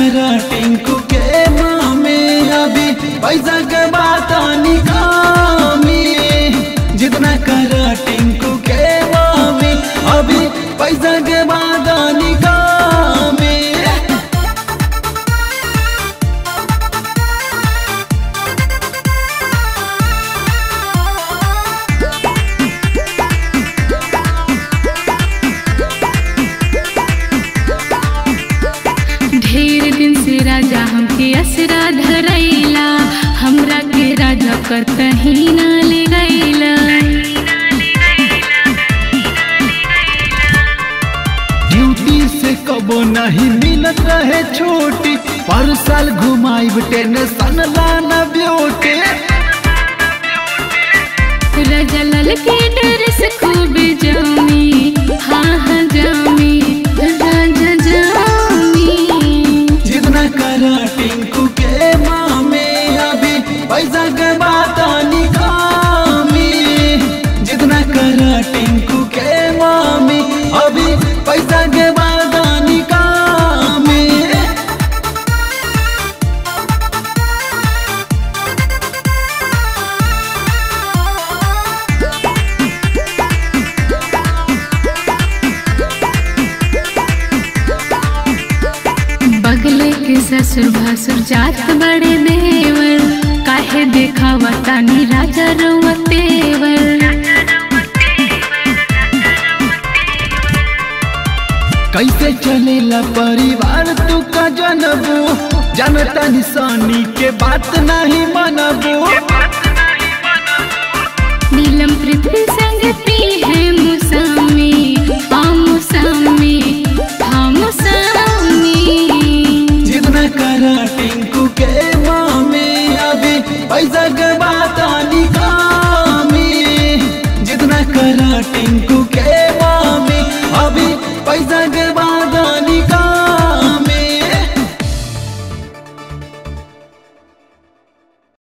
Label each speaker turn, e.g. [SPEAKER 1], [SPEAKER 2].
[SPEAKER 1] करा टिंकू के मामे अभी पैसा के बात निकामी जितना करा टिंकू के मामे अभी पैसा के बात निकामी
[SPEAKER 2] ढेर दिन से राजा हमके असरा धरैला हमरा के राजा कर कहीं ना ले गैला
[SPEAKER 1] ड्यूटी से कबो नहीं मिलत रहे छोटी पर साल घुमाई टेंशन लाना ब्यूटी
[SPEAKER 2] राजा लाल के डर से खूब जामी हाँ हाँ जामी राजा जामी
[SPEAKER 1] जितना करा टिंकू के मामे अभी पैसा के बात निकामी जितना करा टिंकू के मामे अभी पैसा के बात निकामी
[SPEAKER 2] बगले के ससुर भसुर जात बड़े देवर काहे देखावा तानी राजा रउआ तेवर
[SPEAKER 1] कैसे चलेला परिवार तू का जनबू जनता निशानी के बात नहीं मनबू
[SPEAKER 2] नीलम पृथ्वी संग पी है मुसामी हाँ मुसामी हाँ मुसामी
[SPEAKER 1] जितना करा टिंकू के मामे अभी पैसा के